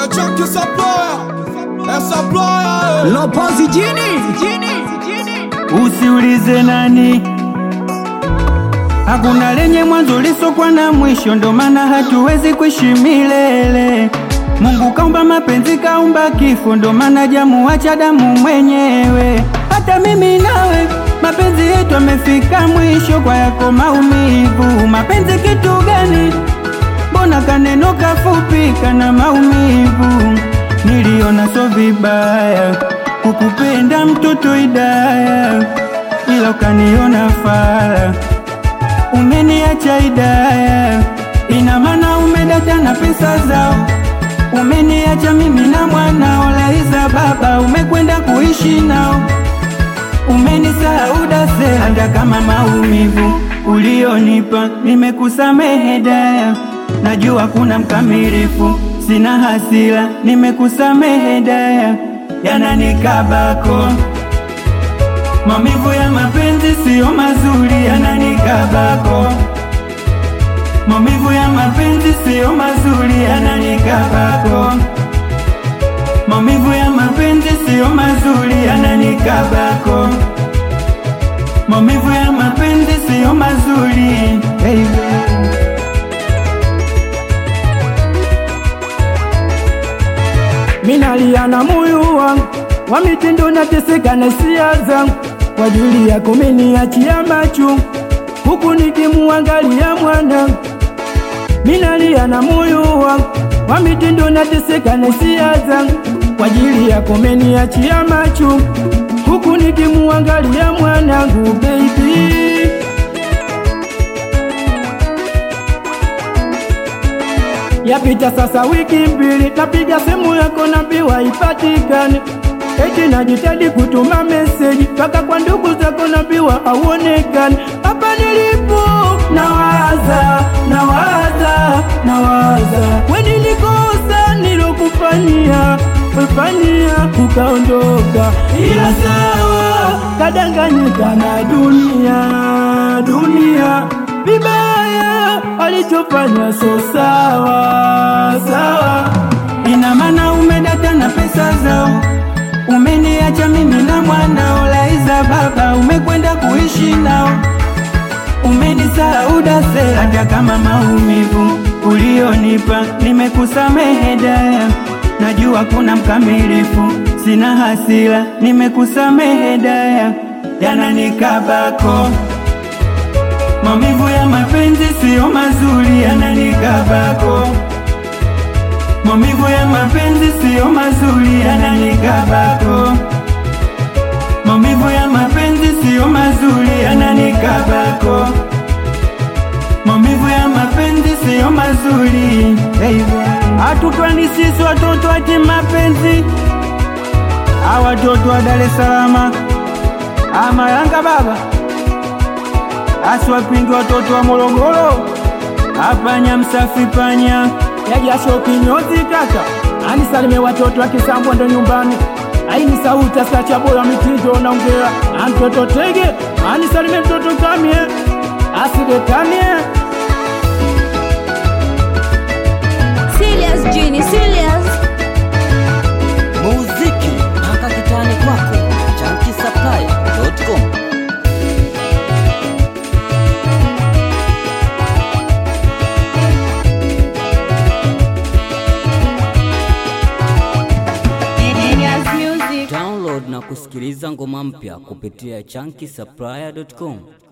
chunky supplier, a supplier. eh. Lopozi jini Usiulize nani, hakuna lenye mwanzo lisokwa na mwisho, ndo maana hatuwezi kuishi milele. Mungu kaumba mapenzi, kaumba kifo, ndo maana jamuacha damu mwenyewe. Hata mimi nawe mapenzi yetu amefika mwisho, kwa yako maumivu. Mapenzi kitu gani? Mbona kaneno kafupi kana maumivu? Niliona so vibaya kukupenda mtoto Idaya, ila ukaniona fala, umeniacha Idaya. Ina maana umedata na pesa zao, umeniacha mimi na mwanao Laiza baba, umekwenda kuishi nao umenisahau dase, hata kama maumivu ulionipa nimekusamehe daya. Najua kuna mkamilifu, sina hasira, nimekusamehe daya, yananikabako maumivu ya mapenzi siyo mazuri, yananikabako maumivu ya mapenzi siyo mazuri, yananikabako maumivu ya mapenzi siyo mazuri, yananikabako maumivu ya mapenzi siyo mazuri baby. minalia na moyo wangu wa mitindo nateseka na hisia zangu kwa ajili yako meniachia macho huku nikimuangalia mwanangu minalia na moyo wangu wa mitindo nateseka na hisia zangu kwa ajili yako meniachia macho huku nikimuangalia mwanangu baby Yapita sasa wiki mbili, napiga simu yako naambiwa ipatikane. Eti najitahidi kutuma meseji mpaka kwa ndugu zako naambiwa hauonekani. Hapa nilipo nawaza, nawaza, nawaza, we nilikosa nilokufanyia kufanyia ukaondoka, ila sawa, kadanganyika na dunia, dunia vibaya alichofanya so sawa sawa. Ina maana umedata na pesa zao, umeniacha mimi na mwanao Laiza baba, umekwenda kuishi nao, umenisahau dase, hata kama maumivu ulionipa nimekusamehe daya. Najua kuna mkamilifu, sina hasira, nimekusamehe daya, yananikabako maumivu ya mapenzi siyo mazuri, yananikabako maumivu ya mapenzi siyo mazuri, yananikabako maumivu ya mapenzi siyo mazuri, yananikabako maumivu ya mapenzi siyo mazuri baby. Hatupandi sisi watoto ati mapenzi, hawa watoto wa Dar es Salaam ama Yanga baba asiwapingi watoto wa Morogoro, hapa Nyamsafi panya yajasho kinyozi kaka anisalime watoto akisambwa ndo nyumbani aini sauti asacha bora mitindo naongea antoto tege anisalime mtoto kamie asidekamie Serious Genie, serious. muziki mpaka kitani kwako chankisaplai.com Genius Music. download na kusikiliza ngoma mpya kupitia chankisaplaya.com